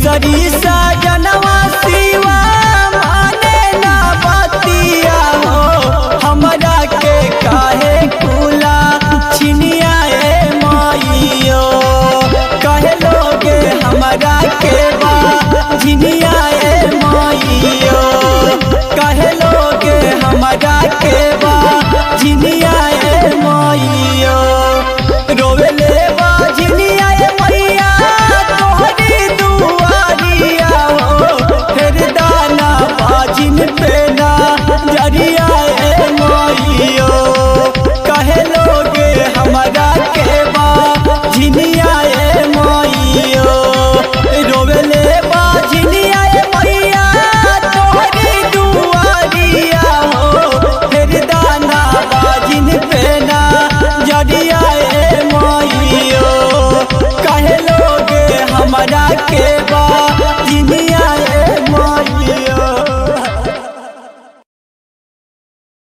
खेसरी सजनवा शिवा माने ना बतिया हो हमरा के काहे कुला छिनिया ए माइयो कहे लोगे हमरा के बा झिनिया ए माइयो कहे लोगे हमरा के बा झिनिया ए माइयो रोवेले बा झिनिया ए मैया तोहरी दुआरिया हो फिर दाना बाजिन पे ना जरिया ए माइयो कहे लोगे हमरा के बा झिनिया ए माइयो रोवेले बा झिनिया ए मैया तोहरी दुआरिया हो फिर दाना बाजिन पे ना जरिया ए माइयो कहे लोगे हमरा के बा झिनिया